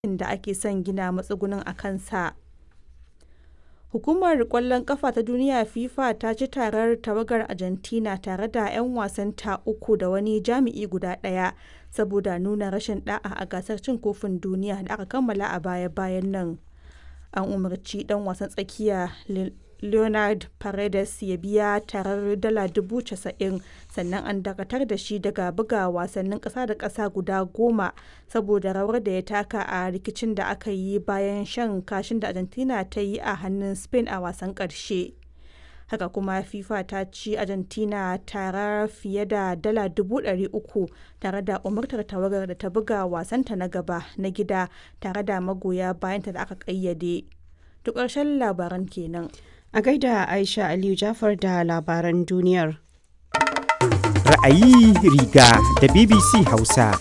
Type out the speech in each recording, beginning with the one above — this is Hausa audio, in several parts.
da ake son gina matsugunin a kansa. Hukumar Ƙwallon Ƙafa ta Duniya (FIFA) ta ci tarar tawagar Argentina tare da 'yan wasanta uku da wani jami'i guda ɗaya saboda nuna rashin ɗa'a a gasar Cin Kofin Duniya da aka kammala a baya-bayan nan. An umarci ɗan wasan tsakiya Leonard Paredes ya biya tarar dala 90,000 sannan an dakatar da shi daga buga wasannin ƙasa da ƙasa guda goma saboda rawar da ya taka a rikicin da aka yi bayan shan kashin da Argentina ta yi a hannun Spain a wasan ƙarshe. Haka kuma FIFA ta ci Argentina tara fiye da dala 300,000 tare da umartar tawagar da ta buga wasanta na gaba na gida tare da magoya bayanta da aka ƙayyade. To ƙarshen labaran kenan. A gaida Aisha Aliyu Jafar da labaran duniyar. Ra'ayi riga da BBC Hausa.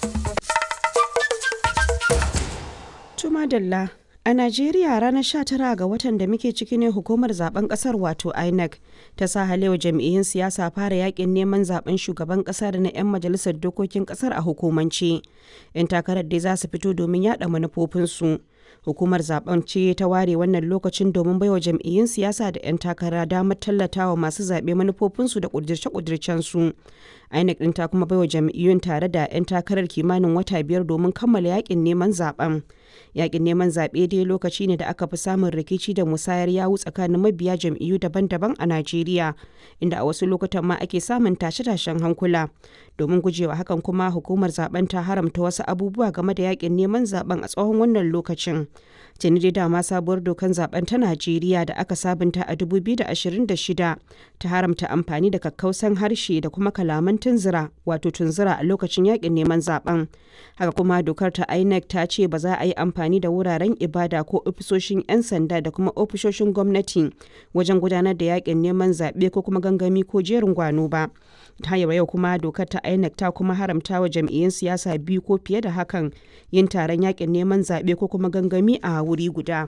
Tuma Dalla. A Najeriya ranar 19 ga watan da muke ciki ne hukumar zaben kasar wato INEC ta sa halewa jam'iyyun siyasa fara yakin neman zaben shugaban kasa da na 'yan majalisar dokokin kasar a hukumance. 'Yan takarar dai za su fito domin yada manufofinsu. Hukumar zaben ce ta ware wannan lokacin domin baiwa jam'iyyun siyasa da 'yan takara damar tallatawa masu zaɓe manufofinsu da ƙudirce-ƙudircensu. INEC ɗin ta kuma baiwa jam'iyyun tare da 'yan takarar kimanin wata biyar domin kammala yakin neman zaben. Yakin neman zaɓe dai lokaci ne da aka fi samun rikici da musayar yawu tsakanin mabiya jam'iyyu daban-daban a Najeriya, inda a wasu lokutan ma ake samun tashe-tashen hankula. Domin gujewa hakan kuma hukumar zaben ta haramta wasu abubuwa game da yakin neman zaben a tsawon wannan lokacin. Tuni dai dama sabuwar dokan zaben ta Najeriya da aka sabunta a 2026 ta haramta amfani da kakkausan harshe da kuma kalaman tunzura wato tunzura a lokacin yakin neman zaben. Haka kuma dokar ta INEC ta ce ba za a yi amfani da wuraren ibada ko ofisoshin 'yan sanda da kuma ofisoshin gwamnati wajen gudanar da yakin neman zaɓe ko kuma gangami ko jerin gwano ba. ta yau kuma dokar ta INEC ta kuma haramta wa jam'iyyun siyasa biyu ko fiye da hakan yin taron yakin neman zaɓe ko kuma gangami a wuri guda.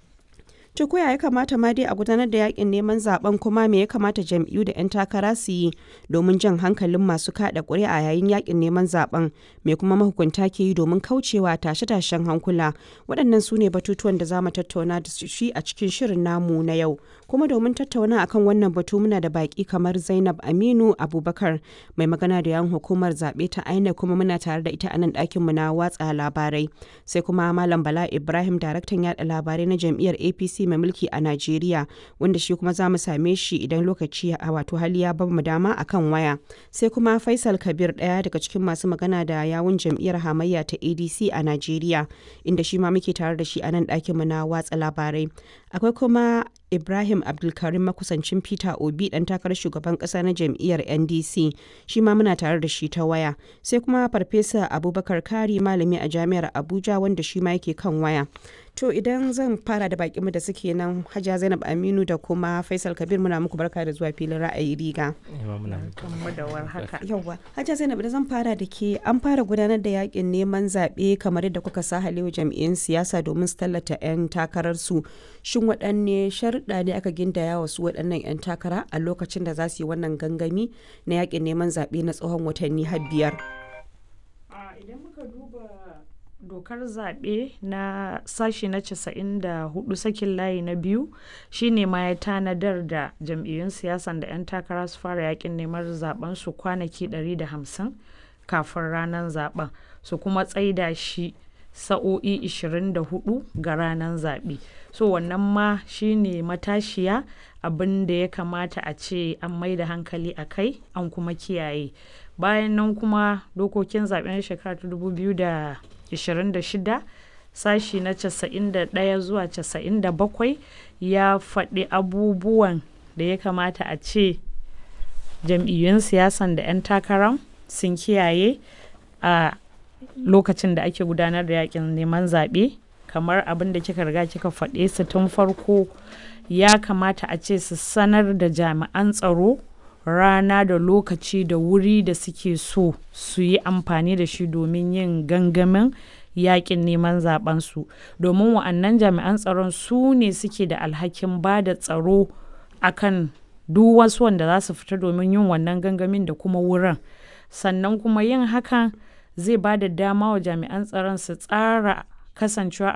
To koya ya kamata ma dai a gudanar da yakin neman zaben kuma me ya kamata jam'iyyu da 'yan takara su yi domin jan hankalin masu kada ƙuri'a yayin yakin neman zaben me kuma mahukunta ke yi domin kaucewa tashe-tashen hankula waɗannan su ne batutuwan da za mu tattauna da shi a cikin shirin namu na yau kuma domin tattauna akan wannan batu muna da baki kamar Zainab Aminu Abubakar mai magana da yan hukumar zaɓe ta INEC kuma muna tare da ita a nan ɗakinmu na watsa labarai sai kuma Malam Bala Ibrahim daraktan yaɗa labarai na jam'iyyar APC mai mulki a Najeriya wanda shi kuma za mu same shi idan lokaci a wato hali ya ba mu dama akan waya. Sai kuma Faisal Kabir ɗaya daga cikin masu magana da yawun jam'iyyar hamayya ta ADC a Najeriya inda shi ma muke tare da shi a nan ɗakin mu na watsa labarai. Akwai kuma Ibrahim Abdulkarim makusancin Peter Obi ɗan takarar shugaban ƙasa na jam'iyyar NDC shi ma muna tare da shi ta waya. Sai kuma Farfesa Abubakar Kari malami a jami'ar Abuja wanda shi ma yake kan waya. To idan zan fara da bakinmu da suke nan Hajiya Zainab Aminu da kuma Faisal Kabir muna muku barka da zuwa filin ra'ayi riga. Yawwa. Hajiya Zainab da zan fara da ke an fara gudanar da yakin neman zaɓe kamar yadda kuka sa halewa jam'iyyun siyasa domin su tallata 'yan takararsu. Shin waɗanne sharuɗa ne aka gindaya wasu waɗannan 'yan takara a lokacin da za su yi wannan gangami na yakin neman zaɓe na tsawon watanni har biyar? Idan muka duba dokar zaɓe na sashi na 94 sakin layi na biyu shine ma ya tanadar da jam'iyyun siyasan da 'yan takara su fara yakin neman zaben su kwanaki 150 kafin ranar zaben su kuma tsaida shi sa'o'i 24 ga ranar zaɓe so wannan ma shine matashiya abin da ya kamata a ce an mai da hankali a kai an kuma kiyaye bayan nan kuma dokokin zaɓen shekara ta 2026 sashi na 91 zuwa 97 ya faɗi abubuwan da ya kamata a ce jam'iyyun siyasan da 'yan takarar sun kiyaye a lokacin da ake gudanar da yakin neman zaɓe kamar abin da kika riga kika faɗe su tun farko ya kamata a ce su sanar da jami'an tsaro rana da lokaci da wuri da suke so su yi amfani da shi domin yin gangamin yakin neman zabensu domin wa'annan jami'an tsaron su ne suke da alhakin ba da tsaro akan duk wasu wanda za su fita domin yin wannan gangamin da kuma wurin sannan kuma yin hakan zai ba da dama wa jami'an tsaron su tsara kasancewa